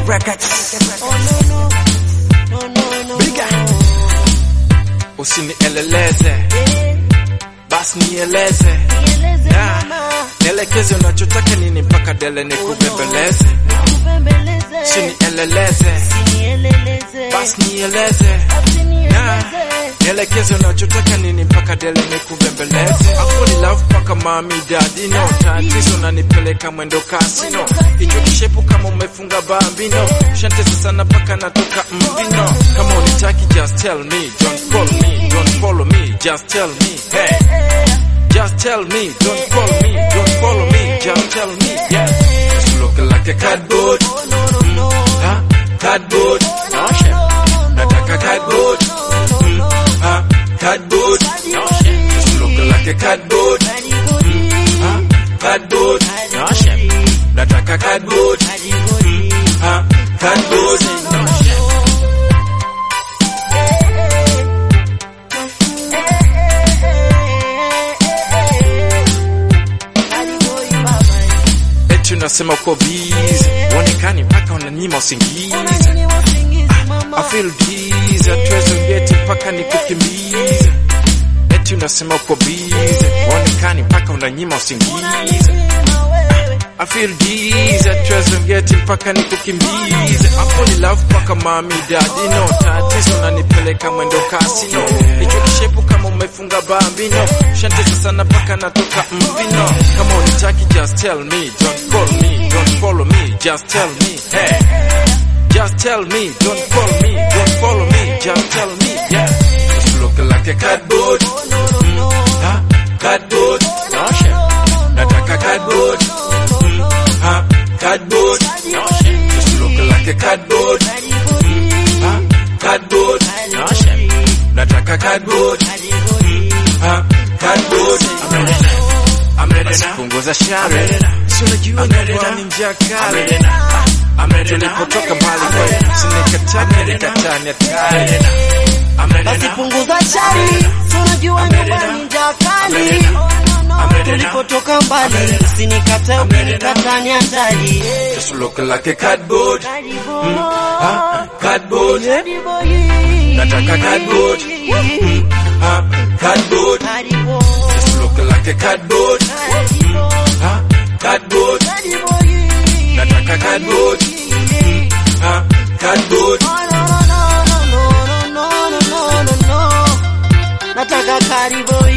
Records. Oh no no. No no no. Bigger. Usinieleleze, Eh, basi nieleze, nieleze Yeah. mama. nielekeze unachotaka nini mpaka dele nikubembeleze. Nikubembeleze. Usinieleleze, Usinieleleze. basi nieleze, Basi Yeah. nieleze. nielekeze unachotaka nini mpaka dele nikubembeleze. Akuli love mpaka mami dadi no tatizo unanipeleka mwendo kasi no hicho kishepu kama umefunga bambino shantesa sana mpaka natoka mbino kama unitaki just tell me don't call me don't follow me just tell me hey Just tell me, don't call me, don't follow me, just tell me, yeah. Just look like a cardboard, Oh no no no. huh? Cardboard, no shit. Nataka cardboard, mm, huh? Cardboard, no shit. Just look like a cardboard, huh? Cardboard, no shit. Nataka cardboard, mm, huh? Cardboard, no shit. Eti unasema uko busy, uonekani mpaka unanyima usingizi. I feel dizzy, hatuwezi ungeti mpaka nikukimbize. Eti unasema uko busy, uonekani mpaka unanyima usingizi. I feel dizzy, hatuwezi ungeti mpaka nikukimbize. Hapo ni love mpaka mami daddy no tatizo unanipeleka mwendo kasi no. Hicho kishepu kama umefunga bambino, shantesa sana mpaka natoka mbino. Kama unitaki just tell me, don't call me, don't follow me, just tell me, hey. Just tell me, don't call me, don't follow me, just tell me, yeah. Just look like a cardboard, mm, huh? Cardboard, no shit. Nataka cardboard, mm, huh? Cardboard, no shit. Just look like a cardboard, mm, huh? Cardboard, no shit. Nataka cardboard, mm, huh? Cardboard, I'm ready now. I'm ready now. Punguza shari, si unajua kwamba ni njia kali. Tulipotoka mbali kwa sinikatani nikatani hatari. Basi punguza shari, si unajua nyumbani njaa kali. Tulipotoka mbali, usinikatae ukinikata ni hatari. Just look like a cardboard, huh? Cardboard, nataka cardboard, huh? Cardboard, just look like a cardboard, huh? Cardboard, nataka cardboard, huh? Cardboard. Nataka karibu